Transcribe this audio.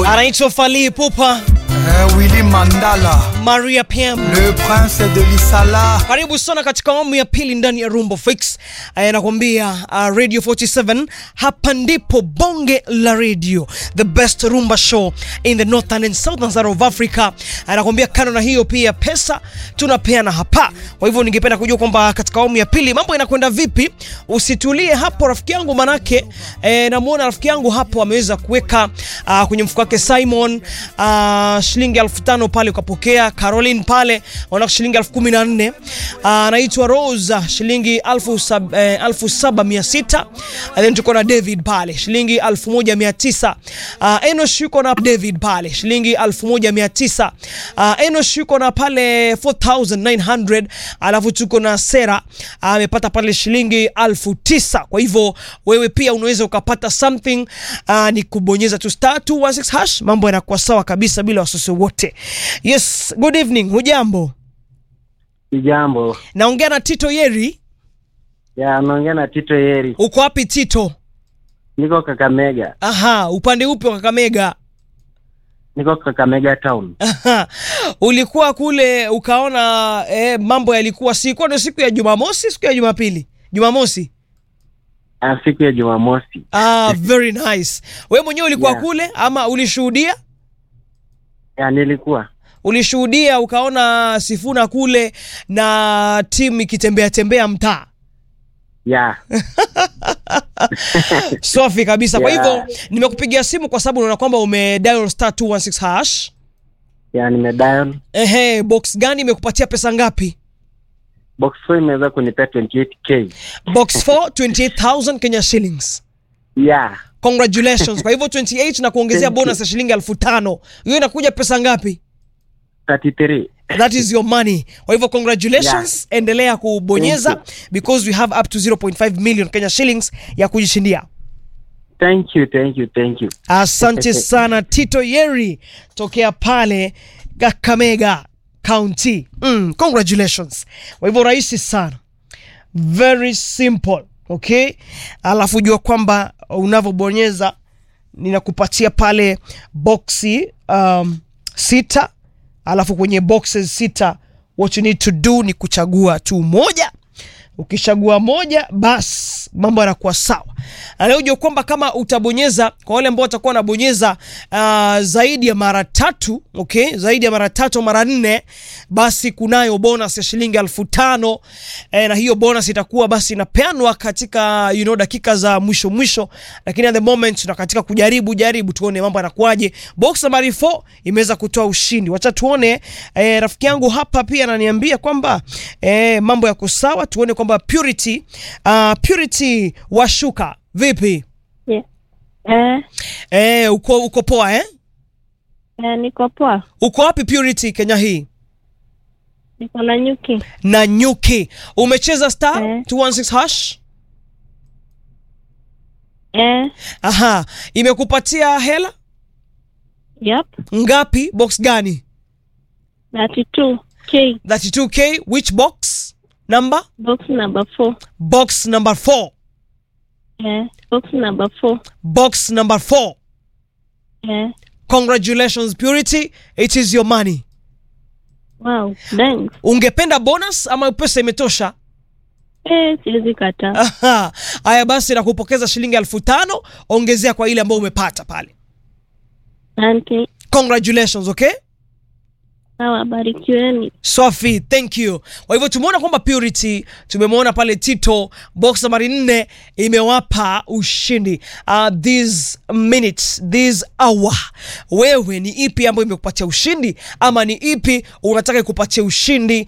anaitwa Fally Ipupa, Eh, Willy Mandala, Maria Pam. le prince de l'Isala. Karibu sana katika awamu ya pili ndani ya Rumbo Fix. Eh, nakwambia uh, Radio 47 hapa ndipo bonge la radio, the best rumba show in the northern and southern side of Africa. Eh, nakwambia kando na hiyo pia pesa tunapeana hapa. Kwa hivyo ningependa kujua kwamba katika awamu ya pili mambo yanakwenda vipi. Usitulie hapo rafiki yangu, manake eh, namuona rafiki yangu hapo ameweza kuweka uh, kwenye mfuko wake Simon uh, shilingi elfu tano pale ukapokea. Caroline pale wanaka shilingi elfu kumi na nne anaitwa Rose shilingi elfu sab, eh, elfu saba mia sita And then tuko na David pale shilingi elfu moja mia tisa uh, Enosh yuko na David pale shilingi elfu moja mia tisa uh, Enosh yuko na pale 4900 alafu tuko na Sera amepata uh, pale shilingi elfu tisa kwa hivyo wewe pia unaweza ukapata something uh, ni kubonyeza tu star 216 hash mambo yanakuwa sawa kabisa bila wasiwasi wote yes good evening hujambo Jambo naongea na Tito Yeri ya naongea na Tito Yeri, uko wapi Tito niko Kakamega, aha upande upi wa Kakamega niko Kakamega town. Aha. ulikuwa kule ukaona eh, mambo yalikuwa sikuwa ndio siku ya Jumamosi siku ya Jumapili Jumamosi Ah, siku ya Jumamosi ah, very nice wewe mwenyewe ulikuwa Yeah. kule ama ulishuhudia ya nilikuwa ulishuhudia ukaona Sifuna kule na timu ikitembea tembea mtaa ya safi kabisa kwa Yeah. hivyo nimekupigia simu kwa sababu unaona kwamba ume dial star 216 hash ya nimedial ehe box gani imekupatia pesa ngapi box 4 imeweza kunipea 28k box 4 28000 Kenya shillings ya congratulations kwa hivyo 28 na kuongezea Thank you. bonus ya shilingi elfu tano hiyo inakuja pesa ngapi 33 that is your money kwa hivyo congratulations endelea kubonyeza Thank because we have up to 0.5 million Kenya shillings ya kujishindia thank you thank you thank you asante sana Tito Yeri tokea pale Kakamega County mm, congratulations kwa hivyo rahisi sana very simple okay alafu jua kwamba unavyobonyeza ninakupatia pale boxi um, sita alafu kwenye boxes sita what you need to do ni kuchagua tu moja ukishagua moja bas mambo yanakuwa sawa anaojua kwamba kama utabonyeza kwa wale ambao watakuwa wanabonyeza uh, zaidi ya mara tatu okay zaidi ya mara tatu mara nne basi kunayo bonus ya shilingi elfu tano eh, na hiyo bonus itakuwa basi inapeanwa katika you know, dakika za mwisho mwisho lakini at the moment na katika kujaribu jaribu tuone mambo yanakuwaje box nambari 4 imeweza kutoa ushindi wacha tuone eh, rafiki yangu hapa pia ananiambia kwamba eh, mambo yako sawa tuone kwamba purity uh, purity washuka vipi Yeah. Eh, eh, uko, uko poa eh? eh, niko poa. uko wapi purity kenya hii Niko na nyuki. na nyuki umecheza star Eh. 216 hash Eh, aha imekupatia hela yep. ngapi box gani 32 K 32k which box number box number 4. box number 4 Eh, box number 4. box number 4 Eh, congratulations purity it is your money wow, thanks. ungependa bonus ama pesa imetosha Eh, siwezi kataa. Aha. haya basi nakupokeza shilingi elfu tano ongezea kwa ile ambayo umepata pale Asante. congratulations okay Sawa, barikiweni. Swafi, thank you. Kwa hivyo tumeona kwamba Purity, tumemwona pale Tito, box nambari nne imewapa ushindi. Uh, this minutes, this hour, wewe ni ipi ambayo imekupatia ushindi ama ni ipi unataka ikupatia ushindi